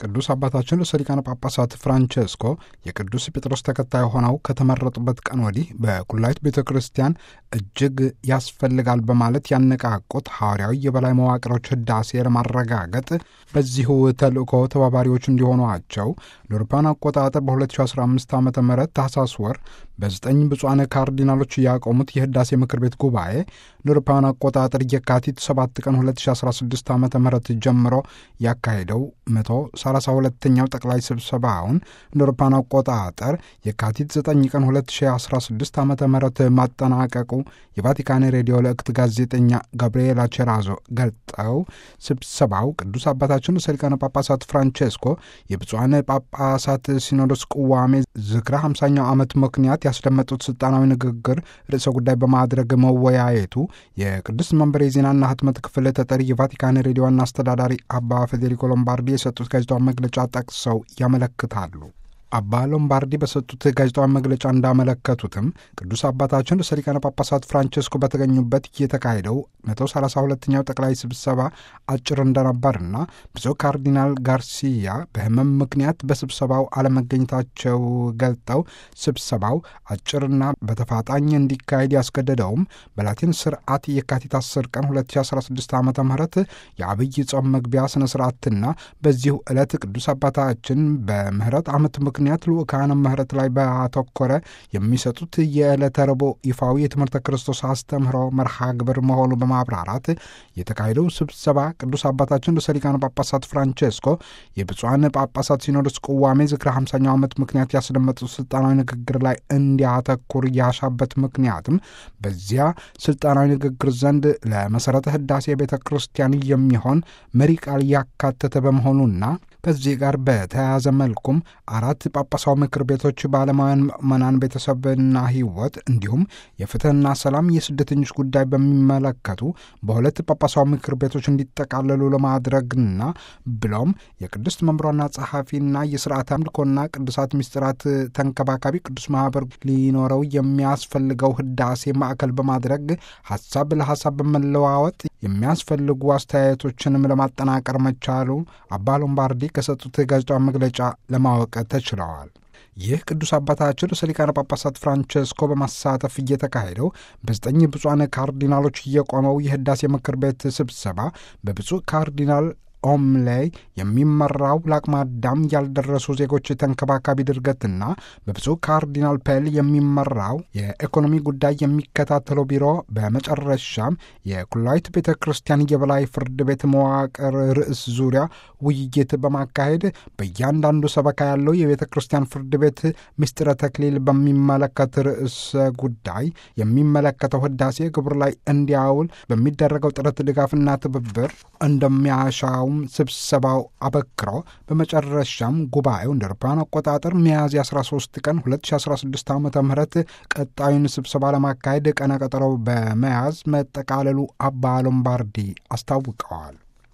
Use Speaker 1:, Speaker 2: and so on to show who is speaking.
Speaker 1: ቅዱስ አባታችን ርዕሰ ሊቃነ ጳጳሳት ፍራንቼስኮ የቅዱስ ጴጥሮስ ተከታይ ሆነው ከተመረጡበት ቀን ወዲህ በቁላይት ቤተ ክርስቲያን እጅግ ያስፈልጋል በማለት ያነቃቁት ሐዋርያዊ የበላይ መዋቅሮች ህዳሴ ለማረጋገጥ በዚሁ ተልእኮ ተባባሪዎች እንዲሆኗቸው ለአውሮፓውያን አቆጣጠር በ2015 ዓ ም ታህሳስ ወር በዘጠኝ ብፁዓን ካርዲናሎች ያቆሙት የህዳሴ ምክር ቤት ጉባኤ ለአውሮፓውያን አቆጣጠር የካቲት 7 ቀን 2016 ዓ ም ጀምሮ ያካሄደው 132ኛው ጠቅላይ ስብሰባውን ለአውሮፓውያን አቆጣጠር የካቲት 9 ቀን 2016 ዓ ም ማጠናቀቁ የቫቲካን ሬዲዮ ለእክት ጋዜጠኛ ጋብርኤላ ቼራዞ ገልጠው ስብሰባው ቅዱስ አባታችን ርዕሰ ሊቃነ ጳጳሳት ፍራንቼስኮ የብፁዓን ጳጳሳት ሲኖዶስ ቅዋሜ ዝክረ 50ኛው ዓመት ምክንያት ያስደመጡት ስልጣናዊ ንግግር ርዕሰ ጉዳይ በማድረግ መወያየቱ የቅዱስ መንበር የዜናና ህትመት ክፍል ተጠሪ የቫቲካን ሬዲዮ ዋና አስተዳዳሪ አባ ፌዴሪኮ ሎምባርዲ የሰጡት ጋዜጣዊ መግለጫ ጠቅሰው ያመለክታሉ። አባ ሎምባርዲ በሰጡት ጋዜጣዊ መግለጫ እንዳመለከቱትም ቅዱስ አባታችን ርዕሰ ሊቃነ ጳጳሳት ፍራንቼስኮ በተገኙበት የተካሄደው 132ኛው ጠቅላይ ስብሰባ አጭር እንደነበርና ብፁዕ ካርዲናል ጋርሲያ በህመም ምክንያት በስብሰባው አለመገኘታቸው ገልጠው ስብሰባው አጭርና በተፋጣኝ እንዲካሄድ ያስገደደውም በላቲን ስርዓት የካቲት 10 ቀን 2016 ዓ ም የአብይ ጾም መግቢያ ስነ ስርዓትና በዚሁ ዕለት ቅዱስ አባታችን በምህረት ዓመት ምክንያት ልኡካነ ምህረት ላይ ባተኮረ የሚሰጡት የዕለተ ረቡዕ ይፋዊ የትምህርተ ክርስቶስ አስተምህሮ መርሃ ግብር መሆኑ በማብራራት የተካሄደው ስብሰባ ቅዱስ አባታችን ርዕሰ ሊቃነ ጳጳሳት ፍራንቼስኮ የብፁዓን ጳጳሳት ሲኖዶስ ቅዋሜ ዝክረ 50ኛው ዓመት ምክንያት ያስደመጡት ስልጣናዊ ንግግር ላይ እንዲያተኩር ያሻበት ምክንያትም በዚያ ስልጣናዊ ንግግር ዘንድ ለመሠረተ ህዳሴ ቤተ ክርስቲያን የሚሆን መሪ ቃል ያካተተ በመሆኑና ከዚህ ጋር በተያያዘ መልኩም አራት ጳጳሳዊ ምክር ቤቶች በዓለማውያን ምዕመናን ቤተሰብና ሕይወት እንዲሁም የፍትህና ሰላም የስደተኞች ጉዳይ በሚመለከቱ በሁለት ጳጳሳዊ ምክር ቤቶች እንዲጠቃለሉ ለማድረግና ብሎም የቅድስት መምሯና ጸሐፊና የስርዓት አምልኮና ቅዱሳት ምስጢራት ተንከባካቢ ቅዱስ ማህበር ሊኖረው የሚያስፈልገው ህዳሴ ማዕከል በማድረግ ሀሳብ ለሀሳብ በመለዋወጥ የሚያስፈልጉ አስተያየቶችንም ለማጠናቀር መቻሉ አባ ሎምባርዲ ከሰጡት ጋዜጣዊ መግለጫ ለማወቅ ተችለዋል። ይህ ቅዱስ አባታችን ርዕሰ ሊቃነ ጳጳሳት ፍራንቼስኮ በማሳተፍ እየተካሄደው በዘጠኝ ብፁዓን ካርዲናሎች እየቆመው የህዳሴ ምክር ቤት ስብሰባ በብፁዕ ካርዲናል ኦም ላይ የሚመራው ለአቅመ አዳም ያልደረሱ ዜጎች ተንከባካቢ ድርገትና በብፁዕ ካርዲናል ፔል የሚመራው የኢኮኖሚ ጉዳይ የሚከታተለው ቢሮ በመጨረሻም የኩላዊት ቤተ ክርስቲያን የበላይ ፍርድ ቤት መዋቅር ርዕስ ዙሪያ ውይይት በማካሄድ በእያንዳንዱ ሰበካ ያለው የቤተ ክርስቲያን ፍርድ ቤት ምስጢረ ተክሊል በሚመለከት ርዕስ ጉዳይ የሚመለከተው ህዳሴ ግብር ላይ እንዲያውል በሚደረገው ጥረት ድጋፍና ትብብር እንደሚያሻው ስብሰባው አበክሮ በመጨረሻም ጉባኤው እንደ አውሮፓውያን አቆጣጠር ሚያዝያ 13 ቀን 2016 ዓ ም ቀጣዩን ስብሰባ ለማካሄድ ቀነ ቀጠሮ በመያዝ መጠቃለሉ አባ ሎምባርዲ አስታውቀዋል።